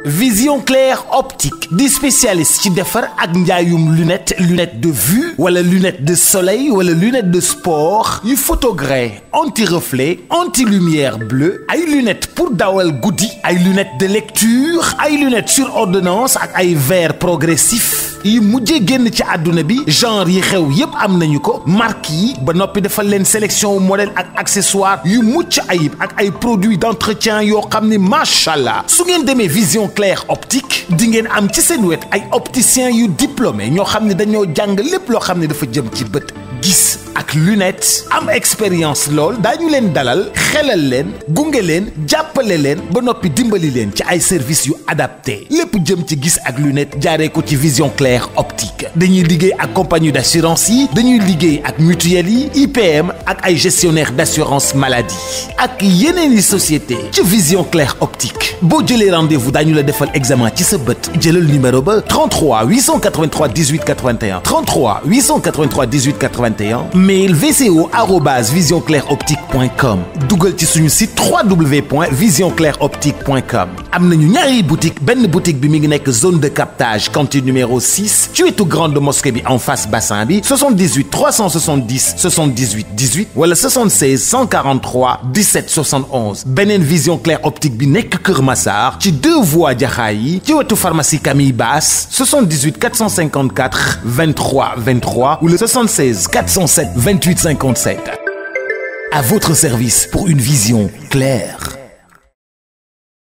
vision claire optique di spécialiste ci defar ak njaayum lunette lunette de vue wala lunette de soleil wala lunette de sport yu photogré anti reflet anti lumière bleue ay lunettes pour dawal guddi ay lunettes de lecture ay lunettes sur ordonnance ak ay verre progressif yi mujjee génn ci àdduna bi genre yi xew yépp am nañu ko marque yi ba noppi defal leen sélection modèle ak accessoire yu mucc ayib ak ay produits d'entretien yoo xam ne macha allah su ngeen demee vision claire optique di ngeen am ci seen wet ay opticiens yu diplômé ñoo xam ne dañoo jàng lépp loo xam ne dafa jëm ci bët gis ak lunette am expérience lool daañu leen dalal xelal leen gunge leen jàppale leen ba noppi dimbali leen ci ay services yu adapté lépp jëm ci gis ak lunette jaaree ko ci vision claire optique dañuy liggéey ak compagnie d'assurance yi dañuy liggéey ak mutuelle yi IPM ak ay gestionnaire d'assurance maladie ak yeneen i société ci vision claire optique boo jëlee rendez-vous daañu la defal examen ci sa bët jëlal numéro ba 33 883 18 81 33 883 18 81 mail vco arobase visionclaireoptique.com dugal ci suñu site www.visionclaireoptique.com am nañu ñaari boutique benn boutique bi mi ngi nekk zone de captage cantine numéro 6 ci wetu grande mosquée bi en face bassin bi 78 370 78 18 wala 76 143 17 71 beneen vision claire optique bi nekk Kër Massar ci deux voies jaxaay yi ci wetu pharmacie Camille Basse 78 454 23 23 ou le 76 407 28 57. À votre service pour une vision claire.